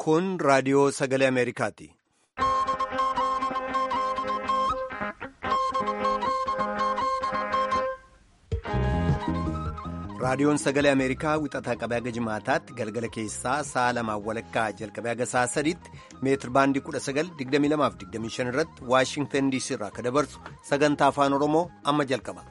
Kun raadiyoo sagalee Ameerikaati. Raadiyoon sagalee Ameerikaa wixataa qabee haga jimaataatti galgala keessaa sa'a lamaan walakkaa jalqabee haga sa'a sadiitti meetir baandii 1922-25 irratti Waashingtan DC irraa akka dabarsu sagantaa afaan Oromoo amma jalqaba.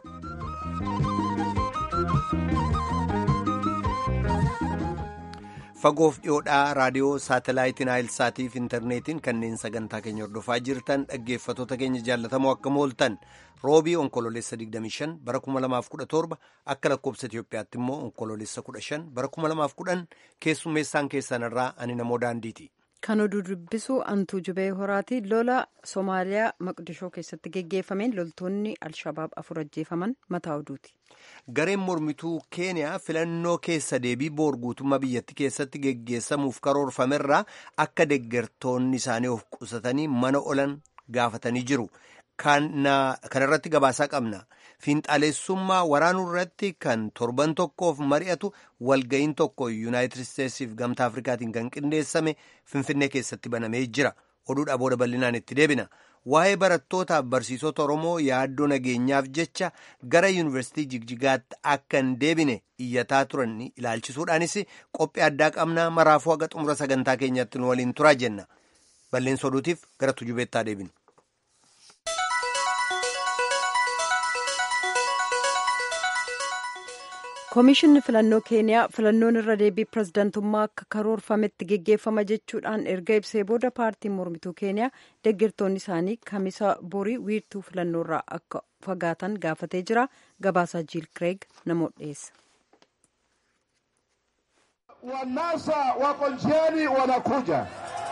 Fagoof dhiyoodhaa raadiyoo saatalaayitiin Naayilsaatiif intarneetiin kanneen sagantaa keenya hordofaa jirtan dhaggeeffatoota keenya jaallatamoo akka mooltan roobii onkoloolessa 25 bara 2017 akka lakkoobsa Itoophiyaatti immoo onkoloolessa 15 bara 2010 keessummeessaan keessanirraa ani namoo daandiiti. Kan oduu dubbisu Antuu Jubee Horaati. Lola Somaaliyaa Maqdishoo keessatti geggeeffameen loltoonni Alshabaab afur ajjeefaman mataa oduuti. Gareen mormituu Keeniyaa filannoo keessa deebii boor guutummaa biyyattii keessatti geggeessamuuf karoorfamerraa akka deeggartoonni isaanii of qusatanii mana olan gaafatanii jiru. Kana irratti gabaasaa qabna. Fiinxaleessummaa waraanuu irratti kan torban tokkoof mari'atu walga'iin tokko yuunaayitid isteetsiif gamtaa afrikaatiin kan qindeessame finfinnee keessatti banamee jira. Oduudhaa booda bal'inaan itti deebina. Waa'ee barattootaaf barsiisota Oromoo yaaddoo nageenyaaf jecha gara yuunivarsiitii Jigjigaatti akka hin deebine iyyataa turan ilaalchisuudhaanis qophii addaa qabnaa maraafuu haga xumura sagantaa keenyatti nu waliin turaa jenna. Balleessa oduutiif gara tujubeettaa deebinu. Koomishinni filannoo keeniyaa filannoon irra deebii pirezidantummaa akka karoorfametti geggeeffama jechuudhaan erga ibsee booda paartiin mormituu keeniyaa deeggartoonni isaanii kamisa borii wiirtuu filannoorraa akka fagaatan gaafatee jira. Gabaasaa Jiil Kireeg namoota dhiyeessa. Wanasa wako njiani wanakuja.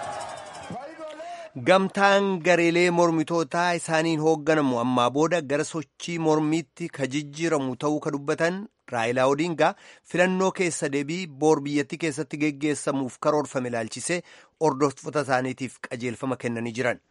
Gamtaan gareelee mormitootaa isaaniin hoogganamu ammaa booda gara sochii mormiitti ka jijjiiramu ta'uu ka dubbatan Raayilaa Odingaa filannoo keessa deebii boor biyyattii keessatti geggeessamuuf karoorfame ilaalchisee hordoftoota isaaniitiif qajeelfama kennanii jiran.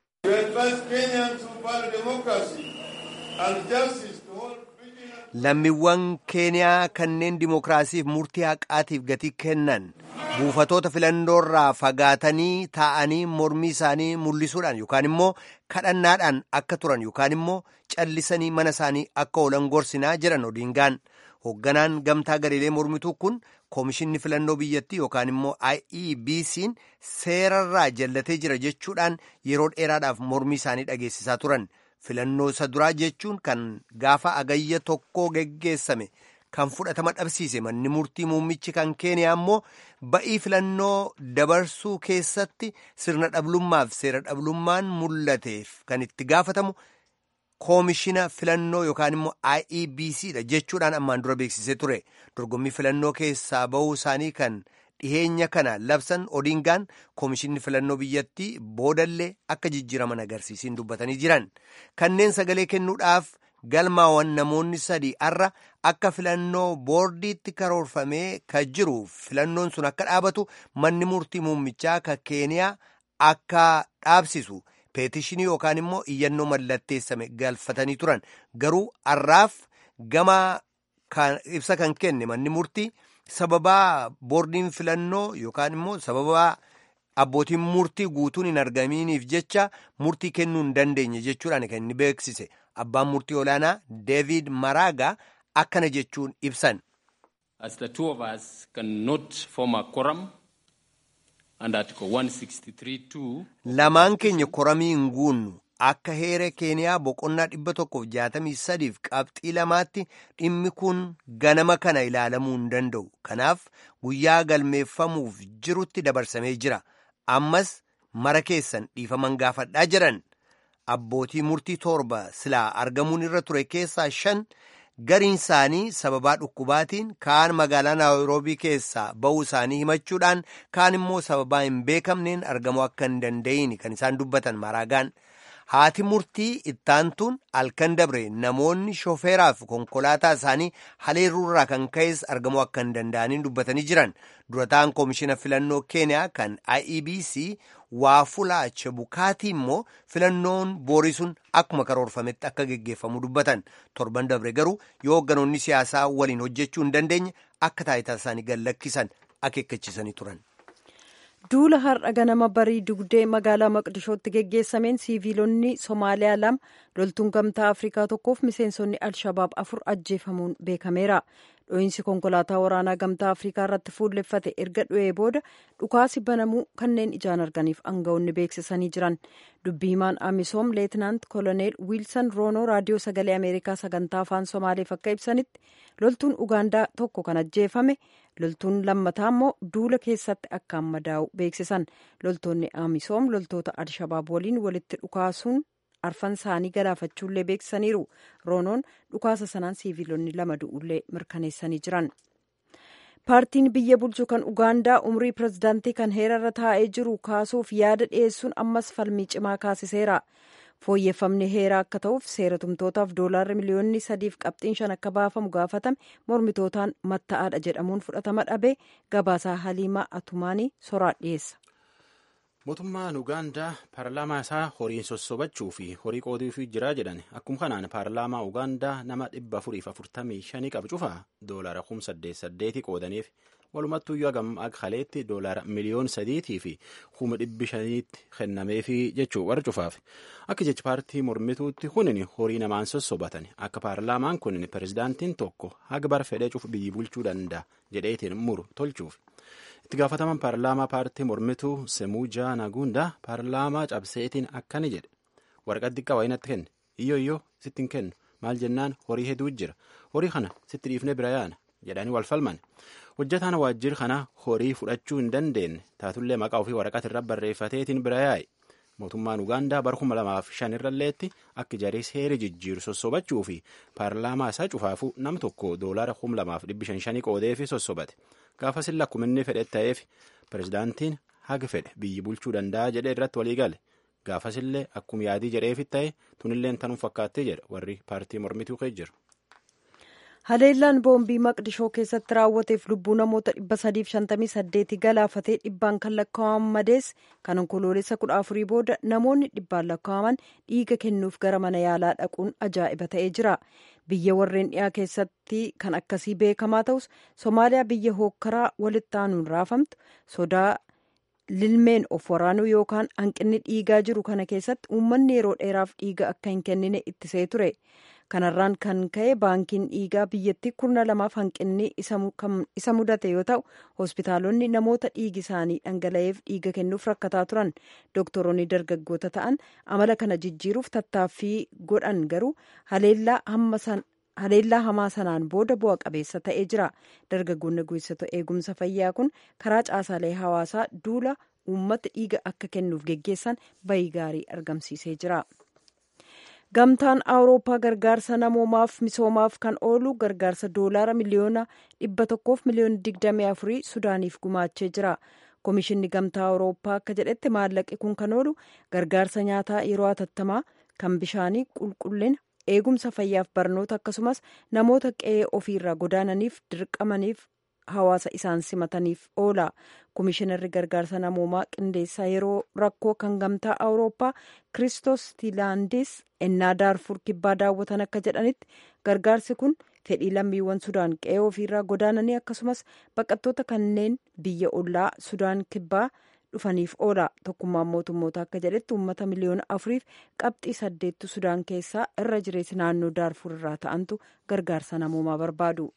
Lammiiwwan Keeniyaa kanneen dimookiraasiif murtii haqaatiif gatii kennan buufatoota filannoorraa fagaatanii taa'anii mormii isaanii mul'isuudhaan yookaan immoo kadhannaadhaan akka turan yookaan immoo callisanii mana isaanii akka oolan gorsinaa jiran Odingaan. Hoogganaan gamtaa gareelee mormituu kun koomishinni filannoo biyyattii yookaan immoo IEBC'n seerarraa jallatee jira jechuudhaan yeroo dheeraadhaaf mormii isaanii dhageessisaa turan. Filannoo isa duraa jechuun kan gaafa agayya tokkoo geggeessame kan fudhatama dhabsiise manni murtii muummichi kan keeniyaa immoo ba'ii filannoo dabarsuu keessatti sirna dhablummaaf seera dhablummaan mul'ateef kan itti gaafatamu. koomishina filannoo yookaan immoo IEBC dha jechuudhaan ammaan dura beeksisee ture dorgommii filannoo keessaa bahuu isaanii kan dhiheenya kana labsan Odingaan koomishinni filannoo biyyattii boodallee akka jijjiiraman agarsiisiin dubbatanii jiran kanneen sagalee kennuudhaaf galmaawwan namoonni sadii har'a akka filannoo boordiitti karoorfamee ka jiru filannoon sun akka dhaabatu manni murtii muummichaa ka keeniyaa akka dhaabsisu. peetishinii yookaan immoo iyyannoo mallatteessame galfatanii turan garuu har'aaf gama ibsa kan kenne manni murtii sababaa boordiin filannoo yookaan immoo sababaa abbootiin murtii guutuun hin argaminiif jecha murtii kennuu hin dandeenye jechuudhaan kan inni beeksise abbaan murtii olaanaa deevid maraagaa akkana jechuun ibsan. As the two of us cannot form a quorum. Lamaan keenya koramii hin guunnu akka heera keeniyaa boqonnaa dhibba tokkoof jaatamii sadiif qabxii lamaatti dhimmi kun ganama kana ilaalamuu hin danda'u. Kanaaf guyyaa galmeeffamuuf jirutti dabarsamee jira. Ammas mara keessan dhiifaman gaafadhaa jiran abbootii murtii torba silaa argamuun irra ture keessaa shan. gariin isaanii sababaa dhukkubaatiin kaan magaalaa naayiroobii keessaa ba'uu isaanii himachuudhaan kaan immoo sababaa hin beekamneen argamuu akka hin danda'in kan isaan dubbatan maraagaan haati murtii ittaantuun halkan dabre namoonni shofeeraaf konkolaataa isaanii haleerruurraa kan ka'es argamuu akka hin danda'aniin dubbatanii jiran durataan koomishina filannoo keeniyaa kan IEBC waafulaa chebukaatii immoo filannoon boorii sun akkuma karoorfametti akka geggeeffamu dubbatan torban dabre garuu yoo hoogganoonni siyaasaa waliin hojjechuu hin dandeenye akka taayitaa isaanii gad lakkisan akeekkachiisanii turan. duula har'a ganama barii dugdee magaalaa maqdishootti geggeessameen siiviilonni somaaliyaa lama loltuun gamtaa afrikaa tokkoof miseensonni alshabaab afur ajjeefamuun beekameera dho'iinsi konkolaataa waraanaa gamtaa afrikaa irratti fuulleffate erga dhu'ee booda dhukaasi banamuu kanneen ijaan arganiif aangawoonni beeksisanii jiran dubbii himaan amisoom leetinaant koloneel wiilsan roonoo raadiyoo sagalee ameerikaa sagantaa afaan somaaleef akka ibsanitti loltuun ugaandaa tokko kan ajjeefame loltuun lammataa immoo duula keessatti akkaan madaa'u beeksisan loltoonni amisoom loltoota alshabaab waliin walitti dhukaasuun arfan isaanii galaafachuullee beeksisaniiru roonoon dhukaasa sanaan siiviilonni lama du'ullee mirkaneessanii jiran paartiin biyya bulchu kan ugaandaa umrii pirezidaantii kan heerarra taa'ee jiru kaasuuf yaada dhiyeessuun ammas falmii cimaa kaasiseera fooyyeffamni heeraa akka ta'uuf seera tumtootaaf doolaarri miliyoonni sadiif qabxiin shan akka baafamu gaafatame mormitootaan matta'aadha jedhamuun fudhatama dhabee gabaasaa haliimaa atumaanii soraa dhiyeessa. mootummaan ugaandaa paarlaamaa isaa horiin sossobachuu fi horii qooduuf jira jedhan akkuma kanaan paarlaamaa ugaandaa nama dhibba afuriif afurtamii shanii qabu cufaa doolara kum saddeet saddeetii qoodaniif walumattuu yoo agam haleetti doolara miliyoon sadiitii fi kuma dhibbi shaniitti kennameefi jechuu warra cufaaf akka jecha paartii mormituutti kunin horii namaan sossobatan akka paarlaamaan kunin pirezidaantiin tokko haga bar fedhee cufu biyyi bulchuu danda'a jedheetiin muru tolchuuf. itti gaafataman paarlaamaa paartii mormituu semuujaa naguundaa paarlaamaa cabseetiin akkani jedhe waraqaa xiqqaa waayinatti kenne iyyoo iyyoo sitti hin kennu maal jennaan horii hedduu jira horii kana sitti dhiifnee bira yaana jedhanii wal falman hojjataan waajjira kana horii fudhachuu hin dandeenye taatullee maqaa ofii waraqaa irra barreeffateetiin bira yaa'e mootummaan ugaandaa bara kuma lamaaf shan irralleetti akka jarii seera jijjiiru sossobachuu fi paarlaamaa isaa cufaafuu nam tokko doolaara kuma lamaaf dhibbi shan shanii qoodeefi sossobate gaafasilla akkuma inni fedhe ta'eef pirezidaantiin haga fedhe biyyi bulchuu danda'a jedhee irratti walii gale gaafasillee akkuma yaadii jedheefit ta'e tunilleen tanuun fakkaattee jedha warri paartii mormituu kee jiru. haleellaan boombii maqdishoo keessatti raawwateef lubbuu namoota 358 galaafatee dhibbaan kan lakkaa'aman madees kan onkoloolessa kudha afurii booda namoonni dhibbaan lakkaa'aman dhiiga kennuuf gara mana yaalaa dhaquun ajaa'iba ta'ee jira biyya warreen dhiyaa keessatti kan akkasii beekamaa ta'us somaaliyaa biyya hookkaraa walitti aanuun raafamtu sodaa lilmeen of waraanuu yookaan hanqinni dhiigaa jiru kana keessatti uummanni yeroo dheeraaf dhiiga akka hin kennine ittisee ture. kanarraan kan ka'e baankiin dhiigaa biyyattii kurna lamaaf hanqinni isa mudate yoo ta'u hospitaalonni namoota dhiigi isaanii dhangala'eef dhiiga kennuuf rakkataa turan doktoroonni dargaggoota ta'an amala kana jijjiiruuf tattaaffii godhan garuu haleellaa hamaa sanaan booda bu'a qabeessa ta'ee jira dargaggoonni guursota eegumsa fayyaa kun karaa caasaalee hawaasaa duula uummata dhiiga akka kennuuf geggeessan bayii gaarii argamsiisee jira. gamtaan awurooppaa gargaarsa namoomaaf misoomaaf kan oolu gargaarsa doolaara miliyoona dhibba tokkoof miliyoona digdamii afurii sudaaniif gumaachee jira komishinni gamtaa awurooppaa akka jedhetti maallaqi kun kan oolu gargaarsa nyaataa yeroo hatattamaa kan bishaanii qulqullina eegumsa fayyaaf barnoota akkasumas namoota qe'ee ofiirraa godaananiif dirqamaniif hawaasa isaan simataniif oola komishinarri gargaarsa namoomaa qindeessaa yeroo rakkoo kan gamtaa awurooppaa kristos tiilaandis ennaa daarfur kibbaa daawwatan akka jedhanitti gargaarsi kun fedhii lammiiwwan sudaan qe'ee ofiirraa godaananii akkasumas baqattoota kanneen biyya ollaa sudaan kibbaa dhufaniif oola tokkummaan mootummoota akka jedhetti uummata miliyoona afuriif qabxii saddeettu sudaan keessaa irra jireessi naannoo daarfur irraa ta'antu gargaarsa namoomaa barbaadu.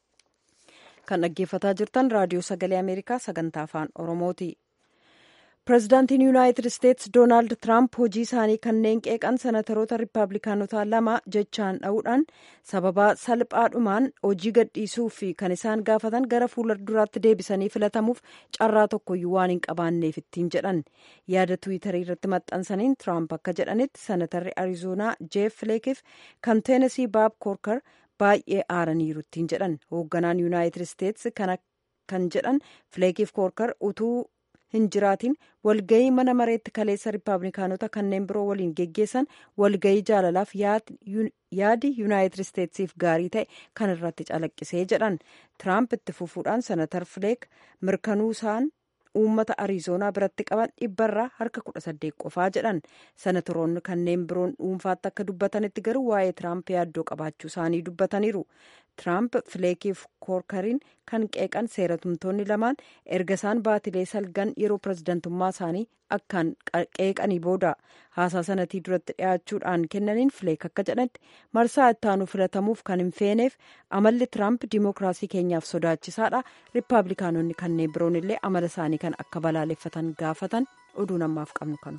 kan dhaggeeffataa jirtan raadiyoo sagalee ameerikaa sagantaa afaan oromooti pirezidaantiin yuunaayitid isteetsi doonaald tiraamp hojii isaanii kanneen qeeqan senataroota riippaabilikaanotaa lama jechaan dha'uudhaan sababaa salphaadhumaan hojii gadhiisuu fi kan isaan gaafatan gara fuula duraatti deebisanii filatamuuf carraa tokkoyyuu waan hin qabaanneef ittiin jedhan yaada tiwiitarii irratti maxxansaniin tiraamp akka jedhanitti senatarri arizoonaa jeef fileekiif kan teenesii baab koorkar baay'ee aaraniiru ittiin jedhan hoogganaan yuunaayitid isteetsi kan jedhan fileekiif koorkar utuu hin jiraatin walgayii mana mareetti kaleessa riippaabilikaanota kanneen biroo waliin geggeessan walgayii jaalalaaf yaadi yuunaayitid isteetsiif gaarii ta'e kan irratti calaqqisee jedhan tiraamp itti fufuudhaan senatar fileek mirkanuu isaan uummata ariizoonaa biratti qaban dhibbarraa harka kudha saddeet qofaa jedhan senatoroonni kanneen biroon dhuunfaatti akka dubbatanitti garuu waa'ee tiraamp yaaddoo qabaachuu isaanii dubbataniiru Tiraamp fileekiif koorkariin kan qeeqan seeratumtoonni lamaan erga isaan baatilee salgan yeroo pirezidantummaa isaanii akkaan qeeqanii booda haasaa sanatii duratti dhiyaachuudhaan kennaniin fileek akka jedhanitti marsaa ittaanu filatamuuf kan hin feeneef amalli Tiraamp dimookiraasii keenyaaf sodaachisaadha riippaabilikaanonni kanneen biroon illee amala isaanii kan akka balaaleffatan gaafatan oduu namaaf qabnu kanu.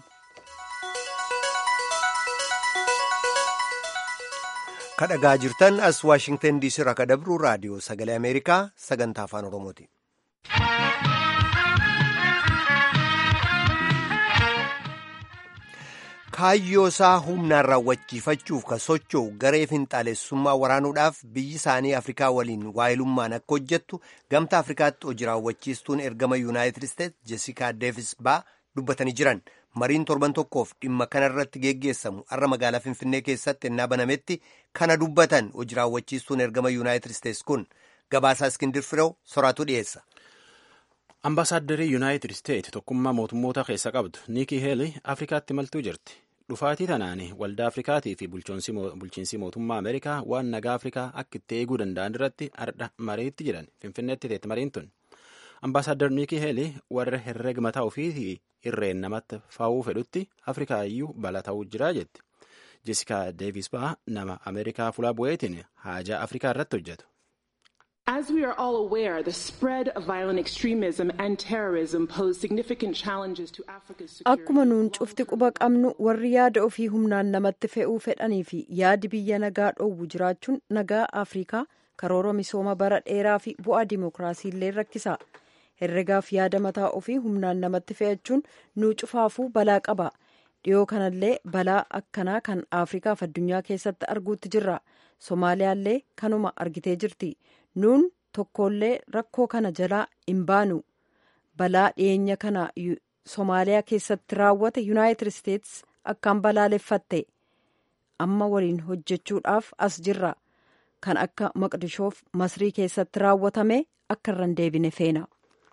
kadhagaa jirtan as waashingtan diisii irraa kadabru raadiyoo sagalee ameerikaa sagantaa afaan oromooti. kaayyoo isaa humnaan raawwachiifachuuf ka socho'u garee finxaalessummaa waraanuudhaaf biyyi isaanii afrikaa waliin waayilummaan akka hojjettu gamtaa afrikaatti hojii raawwachiistuun ergama yuunaayitid isteetsi jesikaa deevis baa dubbatanii jiran. mariin torban tokkoof dhimma kana irratti geggeessamu har'a magaalaa finfinnee keessatti ennaa banametti kana dubbatan hojii raawwachiistuun ergama yuunaayitid isteetsi kun gabaasaa iskindir firew soraatu dhiyeessa. ambaasaaddarii yuunaayitid isteetsi tokkummaa mootummoota keessa qabdu niikii heeli afrikaatti maltuu jirti dhufaatii tanaan waldaa afrikaatii fi bulchiinsi mootummaa ameerikaa waan nagaa afrikaa akka itti eeguu danda'an irratti ardha mariitti jiran finfinneetti teetti mariin tun ambaasaadar niikii heeli warra herreega mataa ofii irreen namatti faa'uu fedhutti afrikaa iyyuu bala ta'uu jira jetti jesikaa deevis baa nama ameerikaa fuula bu'eetiin haajaa afrikaa irratti hojjetu. As we are all aware, the spread of violent extremism and terrorism pose significant challenges to Africa's security. Akkuma nuun cufti quba qabnu warri yaada ofii humnaan namatti fe'uu fedhanii fi yaadi biyya nagaa dhoowwu jiraachuun nagaa Afrikaa karoora misooma bara dheeraa fi bu'aa dimookiraasii illee rakkisa. herregaaf yaada mataa ofii humnaan namatti fe'achuun nuu cufaafuu balaa qaba dhiyoo kanallee balaa akkanaa kan afrikaaf addunyaa keessatti arguutti jirra somaaliyaallee kanuma argitee jirti nuun tokkollee rakkoo kana jalaa hin baanu balaa dhiyeenya kana somaaliyaa keessatti raawwate yuunaayitid isteetsi akkaan balaaleffatte amma waliin hojjechuudhaaf as jirra kan akka maqdishoof masrii keessatti raawwatame akka irra hin deebine feena.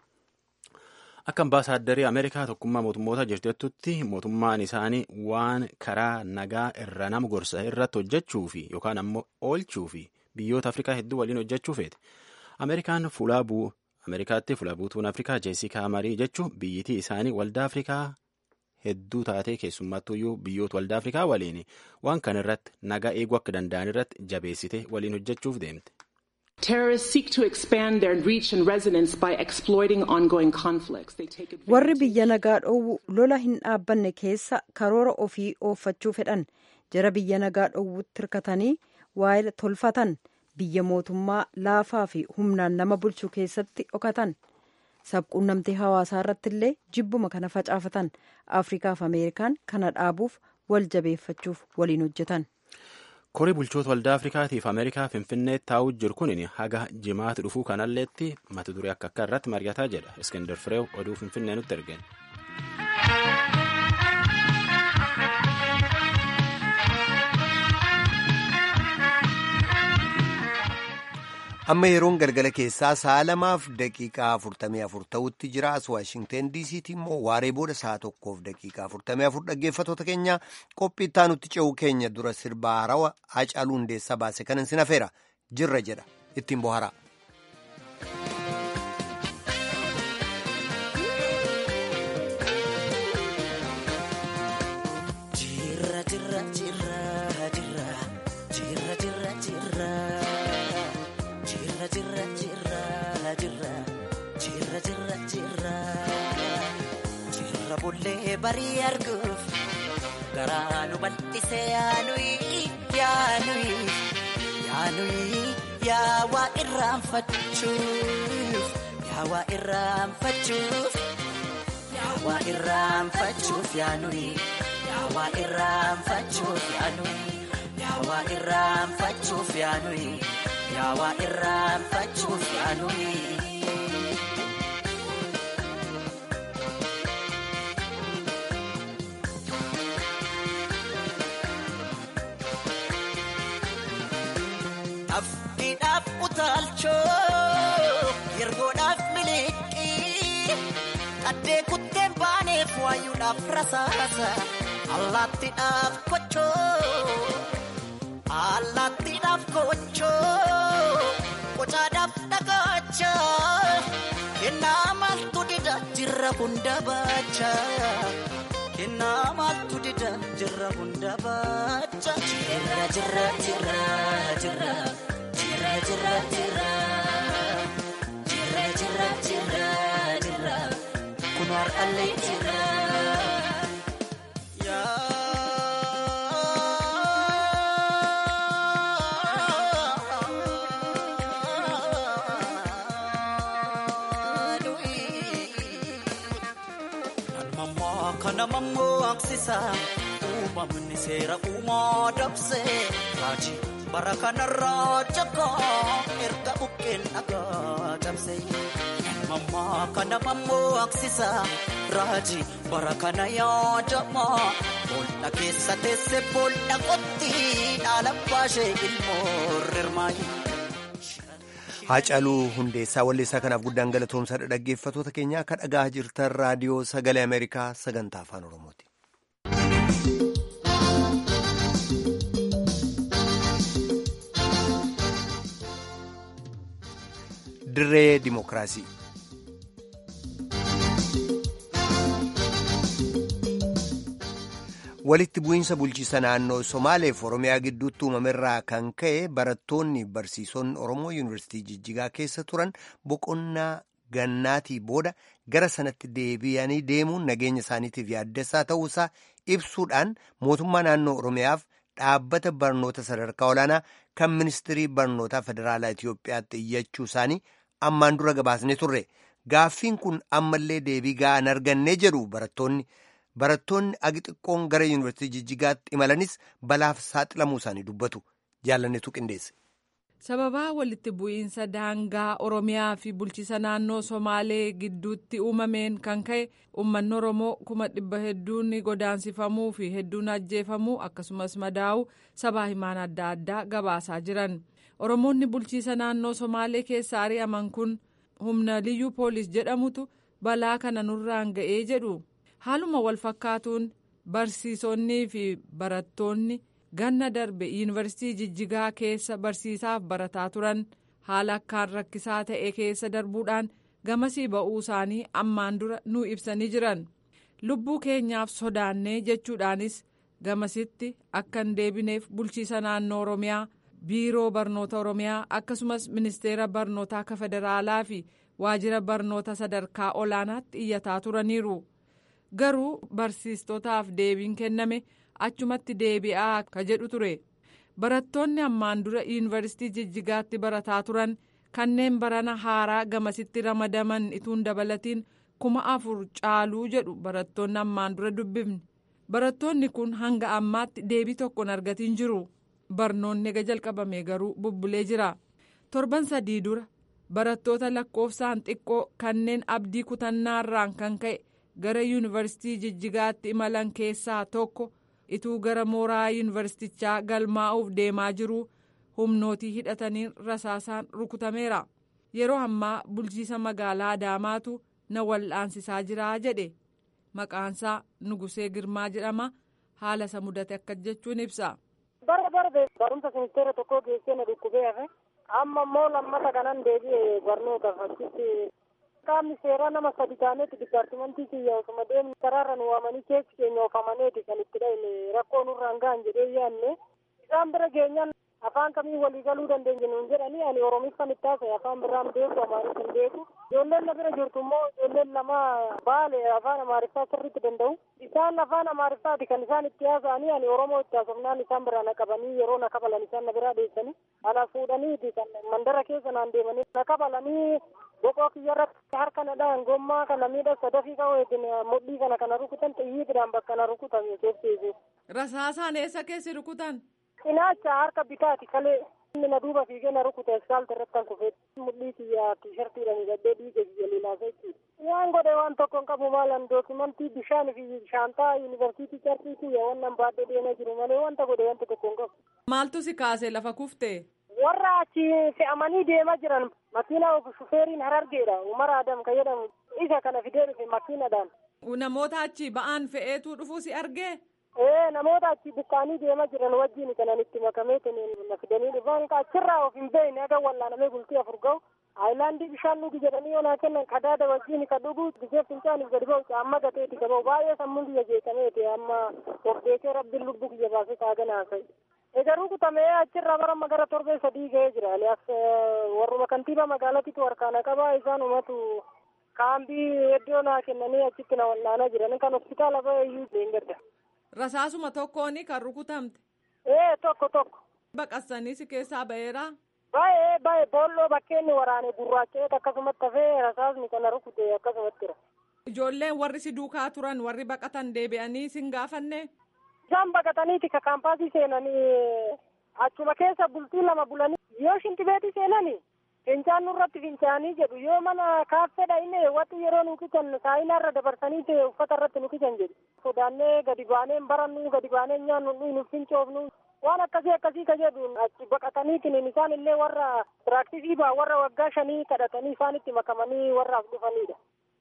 akka ambaasaaddarii ameerikaa tokkummaa mootummoota jirtettutti mootummaan isaanii waan karaa nagaa irra nama gorsa irratti hojjechuu fi yookaan ammoo oolchuu fi biyyoota afrikaa hedduu waliin hojjechuu feete ameerikaan fuulaa buu ameerikaatti fuula buutuun afrikaa jeesikaa marii jechuun biyyitii isaanii waldaa afrikaa hedduu taatee keessumattuyyuu biyyoota waldaa afrikaa waliin waan kana irratti nagaa eeguu akka danda'an irratti jabeessite waliin hojjechuuf deemte. Terrorists seek to expand their reach and resonance by exploiting ongoing conflicts. They take advantage warri biyya nagaa dhoowwu lola hin dhaabbanne keessa karoora ofii ooffachuu fedhan jara biyya nagaa dhoowwutti hirkatanii waa'ee tolfatan biyya mootummaa laafaa fi humnaan nama bulchuu keessatti dhokatan sabquunnamtii hawaasaa irratti illee jibbuma kana facaafatan afrikaaf ameerikaan kana dhaabuuf wal jabeeffachuuf waliin hojjetan. korii bulchoota waldaa afrikaatiif ameerikaa finfinnee taa'uu jiru kun haga jimaatti dhufuu kanalleetti mata duree akka akka irratti mari'ataa jedha iskindar fireew oduu finfinnee nutti ergen. amma yeroon galgala keessaa sa'a lamaaf daqiiqaa afurtamii afur ta'utti jira as waashingteen diisiitti immoo waaree booda sa'a tokkoof daqiiqaa afurtamii afur dhaggeeffatoota keenya qophii itti aanutti ce'uu keenya dura sirbaa harawa hacaaluu hundeessaa baase kanan sin hafeera jirra jedha ittiin bohara. Bullee barii arguuf garaa nu bal'isee yaanuyi yaanuyi yaanuyi yaawaa irraanfachuuf yaawaa irraanfachuuf yaawaa irraanfachuuf yaanuyi yaawaa irraanfachuuf yaanuyi yaawaa irraanfachuuf yaanuyi yaawaa irraanfachuuf yaanuyi. Afkiidhaaf utaalchoo yergoodhaaf miliqii qaddee kutteen baaneef waayuudhaaf rasaasa allaattiidhaaf kochoo allaattiidhaaf kochoo jirra hunda bacha kennaa maaltu dida jirra hunda bacha jirra jirra jirra jirra jirra jirra jirra jirra jirra jirra jirra kun har'allee jirra. Kana mammoo aksisa uumamni seera uumaa dabse raajii bara kanarraa jakaa erga bukkeen dhagaa cabse. Mammaa kana mammoo aksisa raajii bara kana yaadamaa boolla keessa teesse boolla qotti dhaala baashee ilmoo rirmaayi. Haacaaluu Hundeessaa Walleessaa kanaaf guddaan galatoomsaadha dhaggeeffatoota keenya akka dhagaa jirtan raadiyoo sagalee Ameerikaa sagantaa afaan Oromooti. Dirree Dimookiraasii. walitti bu'iinsa bulchiisa naannoo somaaleef oromiyaa gidduutti uumamerraa kan ka'e barattoonni barsiisonni oromoo yuunivarsiitii jijjigaa keessa turan boqonnaa gannaatii booda gara sanatti deebi'anii deemuun nageenya isaaniitiif yaaddessaa ta'uusaa ibsuudhaan mootummaa naannoo oromiyaaf dhaabbata barnoota sadarkaa olaanaa kan ministirii barnootaa federaalaa Itiyoophiyaatti iyyachuu isaanii ammaan dura gabaasne turre gaaffiin kun ammallee deebii ga'aa hin arganne jedhu barattoonni. Barattoonni agi xiqqoon gara yuunivarsiitii jijjigaatti imalanis balaaf saaxilamuu isaanii dubbatu jaalannetu qindeesse. Sababaa walitti bu'iinsa daangaa Oromiyaa fi bulchiisa naannoo Somaalee gidduutti uumameen kan ka'e uummanni Oromoo kuma dhibba hedduun godaansifamuu fi hedduun ajjeefamuu akkasumas madaa'uu sabaa himaan adda addaa gabaasaa jiran. Oromoonni bulchiisa naannoo Somaalee keessa ari'aman kun humna liyyuu poolis jedhamutu balaa kana nurraan ga'ee jedhu. haaluma wal fakkaatuun barsiisonnii fi barattoonni ganna darbe yuunivarsiitii jijjigaa keessa barsiisaaf barataa turan haala akkaan rakkisaa ta'e keessa darbuudhaan gamasii ba'uu isaanii ammaan dura nu ibsanii jiran lubbuu keenyaaf sodaannee jechuudhaanis gamasitti akka hin deebineef bulchiisa naannoo oromiyaa biiroo barnoota oromiyaa akkasumas ministeera barnootaa akka federaalaa fi waajjira barnoota sadarkaa olaanaatti iyyataa turaniiru. garuu barsiistotaaf deebiin kenname achumatti deebi'aa ka jedhu ture barattoonni ammaan dura yuunivarsiitii jijjigaatti barataa turan kanneen barana haaraa gamasitti ramadaman ituun dabalatiin kuma afur caaluu jedhu barattoonni ammaan dura dubbifne barattoonni kun hanga ammaatti deebii tokkoon argatiin jiru barnoonni ega jalqabame garuu bubbulee jira torban sadii dura barattoota lakkoofsaan xiqqoo kanneen abdii kutannaarraan kan ka'e. gara yuunivarsiitii jijjigaatti imalan keessaa tokko ituu gara mooraa yuunivarsiitichaa galmaa'uuf deemaa jiru humnootii hidhataniin rasaasaan rukutameera yeroo ammaa bulchiisa magaalaa adaamaatu na wal'aansisaa jiraa jedhe maqaansaa nugusee girmaa jedhama haala isa mudate akka jechuun ibsa. bara darbe barumsa ministeera tokkoo geessee na dhukkubee hafe amma immoo lammata kanan deebi'e barnootaaf achitti qaamni seeraa nama sadi taaneeti dipaartimentii kiyya osuma deemni karaarra nu waamanii keessi keenya oofamaneeti kan itti dhahine rakkoo nurraan gahan jedhee yaanne isaan bira geenyaan afaan kamii walii galuu dandeenya nuun jedhanii ani oromiffan itti haasa'e afaan biraan beeku amaariffan beeku ijoolleen na bira jirtu immoo ijoolleen lama baale afaan amaariffaa sirriitti danda'u isaan afaan amaariffaati kan isaan itti haasa'anii ani oromoo itti haasofnaan isaan biraa na qabanii yeroo na kabalan isaan na biraa deessanii ana fuudhaniiti kan mandara keessa naan deemanii na kabalanii boqoo kiyyarratti harka na dhahan gommaa kana miidha sadafii qabeetin mudhii kana kana rukutan xiyyiidhaan bakka na rukutan keesseesu. Rasaasaan eessa keessi rukutan? Cinaacha harka bitaati kalee inni na duuba fiigee na rukute asfaalta irratti kan kufee mudhii kiyya tiishartiidhaan hidhadhee dhiiga kiyya lilaasa jechuudha. Waan godhe waan tokko hin qabu maalan dookimantii bishaan fi shaantaa yuunivarsiitii carqii kiyya wannan baadhee deemaa jiru malee wanta godhe wanta tokko hin qabu. Maaltu si kaasee lafa kuftee? warra achi fe'amanii deemaa jiran makiinaa shufeeriin harargeedha umar adam kan jedhamu isa kana fidee dhufe makiinadhaan. namoota achi ba'aan fe'eetu dhufuu si argee. ee namoota achi buqqaanii deemaa jiran wajjin kanan itti makamee na fidanii dhufan achirraa of hin beekne aga wallaanamee bultii afur ga'u Haayilaandii bishaan dhugi jedhanii onaa kennan qadaada wajjin ka dhugu gisee fincaaniif gadi ba'u caamma gateeti gaba'u baay'ee sammuun kiyya jeeqameeti amma of beekee rabbiin lubbuu kiyya baasee taagan haasa'e. Egaruu kutamee achirraa bara gara torbee sadii ga'ee jira. Aliyaas warruma kantiibaa magaalatiitu harkaana qabaa isaan umatu kaambii iddoo naa kennanii achitti na wal'aanaa jiran kan hospitaala ba'e iyyuu deengedda. Rasaasuma tokkooni kan rukutamte. Ee tokko tokko. Baqassanii si keessaa ba'eeraa. Baay'ee baay'ee boolloo bakkeenni waraane gurraacha'ee akkasumatti hafee rasaasni kana rukute akkasumatti jira. Ijoolleen warri si duukaa turan warri baqatan deebi'anii sin gaafanne. Isaan baqataniiti ka kaampaasii seenanii achuma keessa bultii lama bulanii yoo shintibeetii seenanii fincaan nurratti fincaanii jedhu yoo mana kaaffeedha inni watti yeroo nu kican saayinaarra dabarsanii ta'e uffata irratti nu kican jedhu. Sodaannee gadi baanee barannu gadi baanee nyaannu nu fincoofnu waan akkasii akkasii ka jedhu achi baqataniitiin isaan illee warra piraaktisii baa warra waggaa shanii kadhatanii isaanitti makamanii warraaf dhufanidha.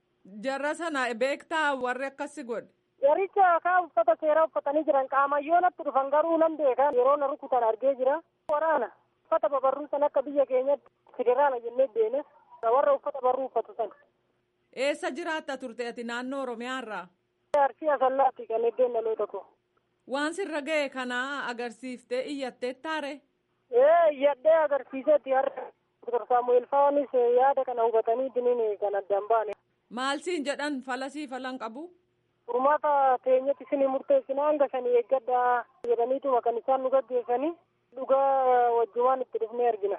Jarra sana beektaa warri akkasi godhe. Yaricha kaa uffata seeraa uffatanii jiran qaamayyoonatti dhufan garuu nan beeka yeroo na rukutan argee jira. Waraana uffata babarruu san akka biyya keenyatti federaala jennee deene warra uffata barruu uffatu san. Eessa jiraatta turte ati naannoo Oromiyaarraa? Arsii asallaatti kan eddeen dhaloota koo. Waan sirra ga'e kana agarsiiftee iyyattee taare? Ee iyyadhee agarsiisetti har'a Dr. Saamu'eel Faanis yaada kana hubatanii diniin kan addaan baane. Maal siin jedhan falasii falan qabu? Furmaata teenyatti isinii murteessina hanga shanii eeggadhaa jedhaniituma kan isaan nu gaggeessanii dhugaa wajjumaan itti dhufnee argina.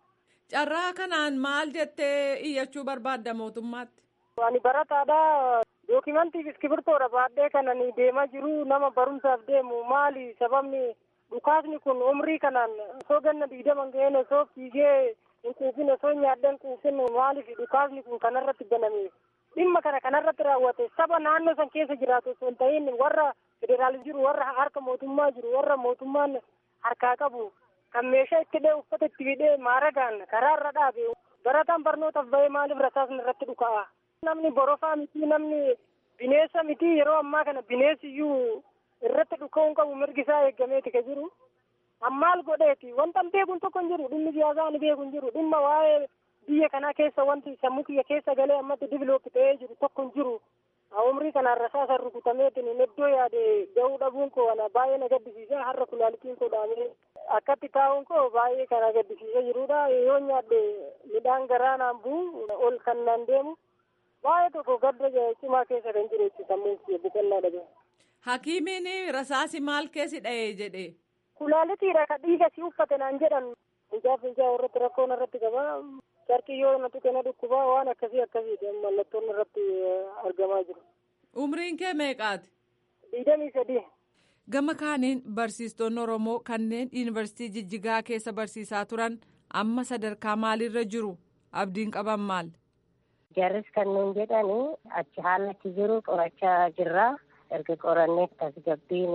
Carraa kanaan maal jettee iyyachuu barbaadda mootummaatti? Ani barataadha. Dookimantiif iskibirtoodha baadhee kanan deemaa jiru nama barumsaaf deemu maali sababni dhukaasni kun umrii kanaan osoo ganna digdaman ga'een osoo fiigee hin quufin osoo nyaadhee hin quufin maaliif dhukaasni kun kanarratti baname dhimma kana kanarratti raawwate saba naannoo san keessa jiraatu osoo hin ta'in warra federaalis jiru warra harka mootummaa jiru warra mootummaan harkaa qabu kan meeshaa itti hidhee uffata itti hidhee maaragaan karaarra dhaabe barataan barnootaaf bahee maaliif rasaasni irratti dhuka'a. namni borofaa miti namni bineensa miti yeroo ammaa kana bineensi iyyuu irratti dhuka'uun qabu mirgi isaa eeggameeti ka jiru ammaal godheeti wanta beekuun tokko hin jiru dhimmi siyaasaa ni beeku hin jiru dhimma waa'ee biyya kanaa keessa wanti sammuu kiyya keessa galee ammatti diviloopi ta'ee jiru tokko hin jiru umrii kanaan rasaasa rukutameetiin iddoo yaade ga'uu dhabuun koo ana baay'ee na gaddisiisa har'a kulaalitiin koo dhaamee akkatti taa'uun koo baay'ee kana gaddisiisa jirudha yoo nyaadde midhaan garaa naan bu'u ol kan naan deemu baay'ee tokko gadda cimaa keessa kan jiru jechuudha sammuu kiyya biqilaa dhabe. Hakiimiin rasaasi maal keessi dha'ee jedhe. Kulaalitiidha ka dhiiga si uffate naan jedhan fincaaf fincaa irratti rakkoon irratti qaba. Carqii yoo na tuqe na dhukkubaa waan akkasii akkasiiti mallattoon irratti argamaa jiru. Umriin kee meeqaati? Digdamii sadii. Gama kaaniin barsiistonni Oromoo kanneen yuunivarsiitii Jijjigaa keessa barsiisaa turan amma sadarkaa maalirra jiru? Abdiin qaban maal? Jarris kan nuun jedhani achi haalatti jiru qorachaa jirra. Erga qorannee tasgabbiin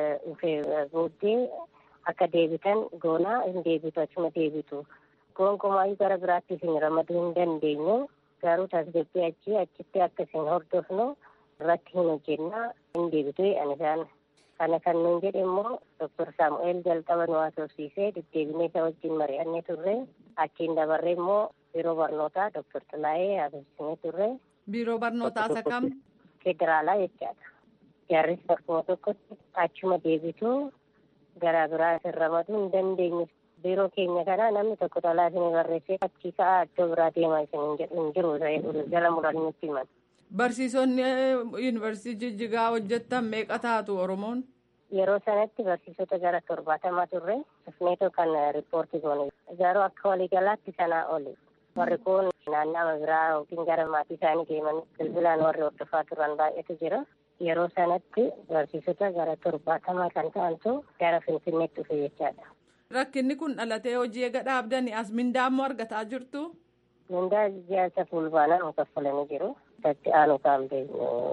dhufee booddee akka deebitan goonaa hin deebitu achuma deebitu. Gonkumaayyu gara biraatti isin ramaduu hin dandeenyu. Garuu tasgabbii achi achitti akka isin hordofnu irratti hin hojjenna hin deebitu jedhan isaan. Kana kan nuun jedhe immoo Dr. Saamu'eel jalqaba nu haasofsiisee deddeebinee isa wajjin mari'annee turre. Achiin dabarree immoo biiroo barnootaa Dr. Xilaayee haasofsiisnee turre. Biiroo barnootaa isa kam? Federaalaa jechaadha. Jarris bakkuma tokkotti achuma deebitu garaa biraa isin ramaduu hin dandeenyu. Biiroo keenya kana namni tokko xalaa isin barreessee achii ka'aa iddoo biraa deemaa isin hin jedhu hin jiru jala muranitti himan. Barsiisonni yuunivarsiitii Jijjigaa hojjettan meeqa taatu Oromoon? Yeroo sanatti barsiisota gara torbaatamaa turre dhufneetoo kan riippoortii goone. Garuu akka waliigalaatti sanaa oli. Warri kun naannama biraa yookiin gara maatii isaanii deeman bilbilaan warri hordofaa turan baay'eetu jira. Yeroo sanatti barsiisota gara torbaatamaa kan ta'antu gara Finfinneetti dhufe jechaadha. Rakkinni kun dhalatee hojii eega dhaabdanii as mindaa immoo argataa jirtu? Mindaa ijaarsa fulbaanaa nu kaffalanii jiru. Itti aanu kaambee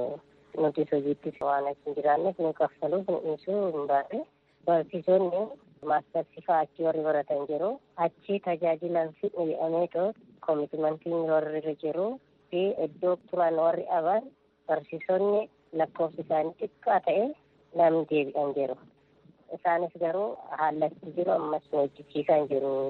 nuti hojiitti waan hin jiraanneef nu kaffaluuf nu dhiisuu hin baane. Barsiisonni maastarsi fa'aa achi warri baratan jiru. Achi tajaajilan fidhu jedhameetoo koomitimantiin warri jiru fi iddoo turan warri aban barsiisonni lakkoofsi isaanii xiqqaa ta'e namni deebi'an jiru. Isaanis garuu haalatti jiru ammas hojjechiisaa jiru.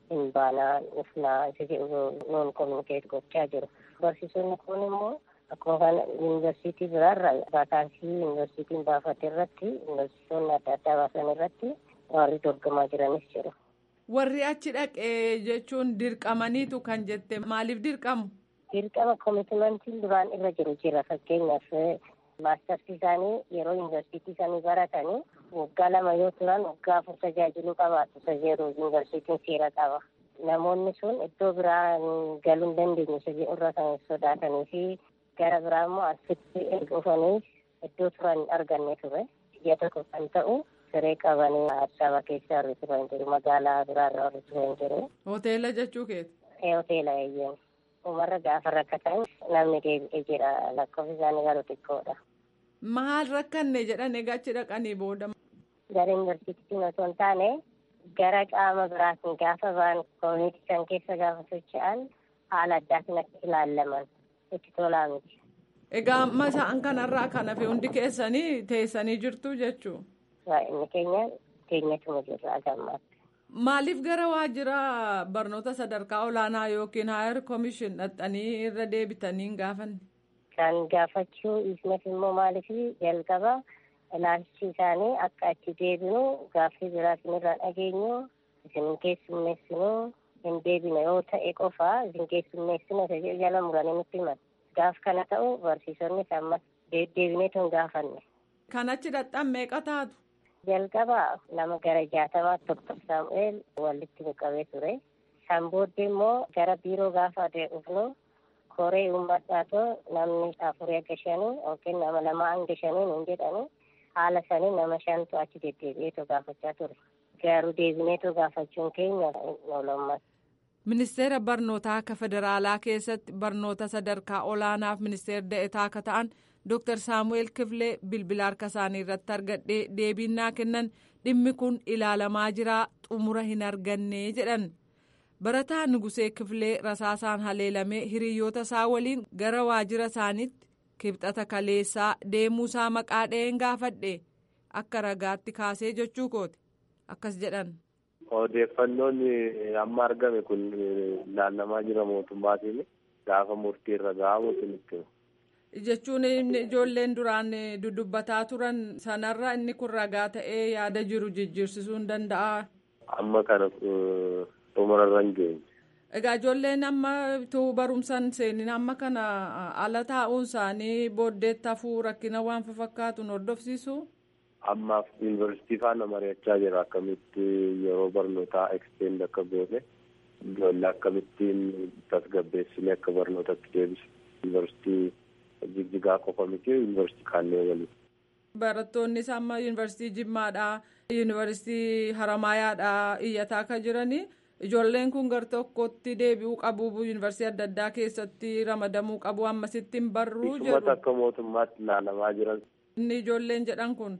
hin baanaa dhufnaa isa jedhu nuun kominikeet gochaa jiru. Barsiisonni kun immoo akkuma kana yuunivarsiitii biraarra vaakaansii yuunivarsiitiin baafate irratti yuunivarsiitonni adda addaa baasan irratti warri dorgamaa jiranis jiru. Warri achi dhaqee jechuun dirqamaniitu kan jette maaliif dirqamu? Dirqama koomitimentiin duraan irra jiru jira fakkeenyaaf maastarsi isaanii yeroo yuunivarsiitii isaanii baratanii waggaa lama yoo turan waggaa afur tajaajiluu qabaatu isa jedhu yuunivarsiitiin seera qaba. Namoonni sun iddoo biraa galuu hin dandeenye isa jedhu irra kan sodaatanii fi gara biraa immoo asitti erga dhufanii iddoo turan hin arganne ture. Biyya tokko kan ta'u siree qabanii Addisabaa keessa warri turan jiru magaalaa biraarra warri turan jiru. Hoteela jechuu keeti? Ee hoteela eeyyeen. Umarra gaafa rakkatan namni deebi'ee jira lakkoofsi isaanii garuu xiqqoodha. Maal rakkanne jedhan egaa achi dhaqanii booda? Gara yuunivarsiitiin osoo hin taane gara qaama biraatiin gaafa ba'an koominiti san keessa gaafa socho'an haala addaatiin akka ilaallaman itti tolaa miti. Egaa amma isaan kanarraa kan hafe hundi keessanii teessanii jirtu jechuu? Inni keenya keenyatuma jirra gammaatti. Maaliif gara waajjira barnoota sadarkaa olaanaa yookiin haayar koomishin dhaqxanii irra deebitanii hin gaafanne? Kan gaafachuu ismas immoo maaliif jalqaba ilaalchi isaanii akka achi deebinu gaaffii biraa isinirraa dhageenyu isin keessummeessinu hin deebine yoo ta'e qofa isin keessummeessina isa jedhu jala muranii nutti himan. Gaaf kana ta'u barsiisonnis ammas deebineetu hin gaafanne. Kan achi dhaqxan meeqa taatu? jalqaba nama gara jaatamaa doktor saamu'eel walitti nu qabee ture san booddee immoo gara biiroo gaafa dhufnu koree uummadhaatoo namni afurii akka shanii yookiin nama lama hanga shanii nuun jedhani haala sanii nama shantu achi deddeebi'eetu gaafachaa ture garuu deebineetu gaafachuun keenya oolommas. Ministeera barnootaa akka federaalaa keessatti barnoota sadarkaa olaanaaf ministeera da'etaa akka ta'an Dr. Saamu'eel Kifilee bilbila harka isaanii irratti argadhee deebiin kennan dhimmi kun ilaalamaa jira xumura hin arganne jedhan. Barataa Nugusee Kifilee rasaasaan haleelamee hiriyoota isaa waliin gara waajjira isaaniitti kibxata kaleessaa deemuusaa maqaa dha'een gaafadhe akka ragaatti kaasee jechuu kooti akkas jedhan. Odeeffannoon amma argame kun ilaalamaa jira mootummaatiin gaafa murtii irra gahamu sinitti. jechuun ijoolleen duraan dudubbataa turan sanarra inni kun ragaa ta'ee yaada jiru jijjiirsisuu hin danda'a. Amma kana xumurarra hin geenye. Egaa ijoolleen amma tuu barumsan seenin amma kana ala taa'uun isaanii booddeetti hafuu rakkina waan fakkaatuun hordofsiisu. Ammaaf yuunivarsiitii faana mari'achaa jira akkamitti yeroo barnootaa eksteend akka goone ijoollee akkamittiin tasgabbeessine akka barnootatti deebisu yuunivarsiitii. jijjigaa qofa miti yuunivarsiitii kaannee waliin. Barattoonnis amma yuunivarsiitii Jimmaadhaa, yuunivarsiitii Haramaayaadhaa iyyataa akka jiranii ijoolleen kun gar tokkotti deebi'uu qabu yuunivarsiitii adda addaa keessatti ramadamuu qabu ammasitti hin barruu jedhu. Isumata akka mootummaatti ilaalamaa jiran. Inni ijoolleen jedhan kun.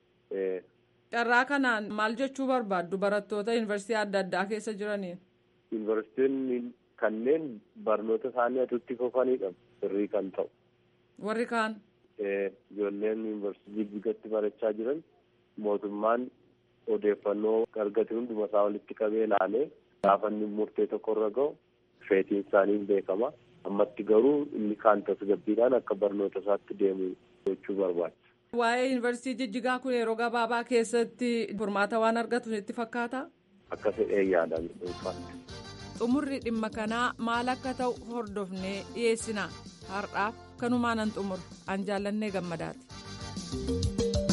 Carraa kanaan maal jechuu barbaaddu barattoota yuunivarsiitii adda addaa keessa jiraniin? Yuunivarsiitiin kanneen barnoota isaanii atutti fufanidha sirrii kan ta'u. Warri kaan. Ijoolleen yuunivarsiitii jijjigatti barachaa jiran mootummaan odeeffannoo argate hunduma isaa walitti qabee ilaalee gaafa inni murtee tokko irra gahu feetiin isaanii hin beekama. Ammatti garuu inni kaan tasgabbiidhaan akka barnoota isaatti deemu gochuu barbaachisa. Waa'ee yuunivarsiitii jijjigaa kun yeroo gabaabaa keessatti furmaata waan argatu itti fakkaata? Akka fedhee yaadame dhuunfaatti. Xumurri dhimma kanaa maal akka ta'u hordofnee dhiyeessina. Har'aaf kanumaan an xumur an jaallannee gammadaati.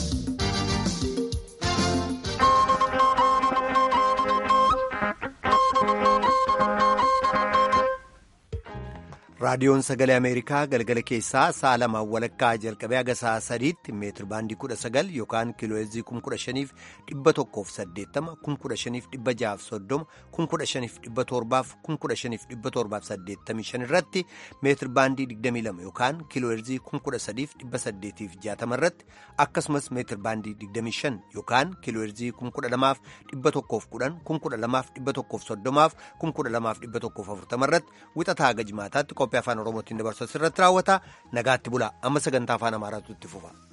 raadiyoon sagalee ameerikaa galgala keessaa sa'a lamaan walakkaa jalqabee haga sa'a sadiitti meetir baandii kudha sagal yookaan kiilooheezii kum kudha shaniif dhibba tokkoof saddeettama kum kudha shaniif dhibba jahaaf soddoma kum kudha shaniif dhibba torbaaf kum kudha shaniif dhibba torbaaf saddeettamii shan irratti meetir baandii digdamii lama yookaan kiilooheezii kum kudha sadiif dhibba saddeetiif jaatama irratti akkasumas meetir baandii digdamii shan yookaan kiilooheezii kum kudha lamaaf dhibba tokkoof kudhan kum kudha lamaaf dhibba tokkoof soddomaaf kum kudha lamaaf dhibba tokkoof afurtama irratti wixataa haga jimaataatti qophii afaan oromootiin dabarsu asirratti raawwata nagaatti bulaa amma sagantaa afaan amaaraatu itti fufa.